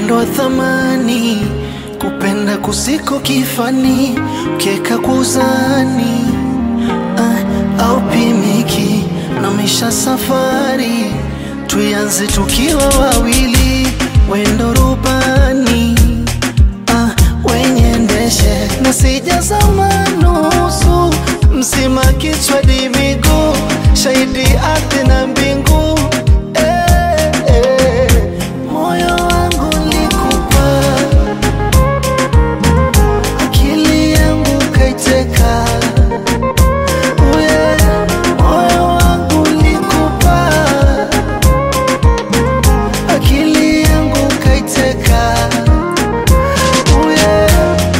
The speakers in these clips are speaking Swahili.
upendo wa thamani, kupenda kusiko kifani, ukieka kwa uzani ah, au pimiki na misha safari, tuianze tukiwa wawili, wendo rubani ah, wenye ndeshe na sijazama nusu mzima kichwa di miguu shahidi ardhi na mbingu eh, eh. moyo wangu likupa akili yangu kaiteka Uye, moyo wangu likupa akili yangu kaiteka Uye.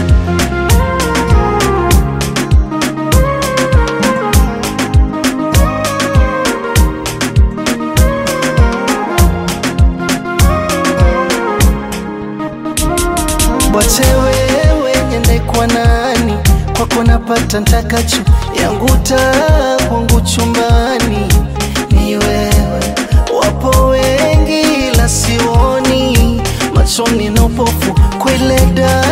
Wache wewe nyende kwa nani, kwako napata ntakacho, yangu taa kwangu chumbani ni wewe. Wapo wengi la sioni, machoni na upofu kwele ndani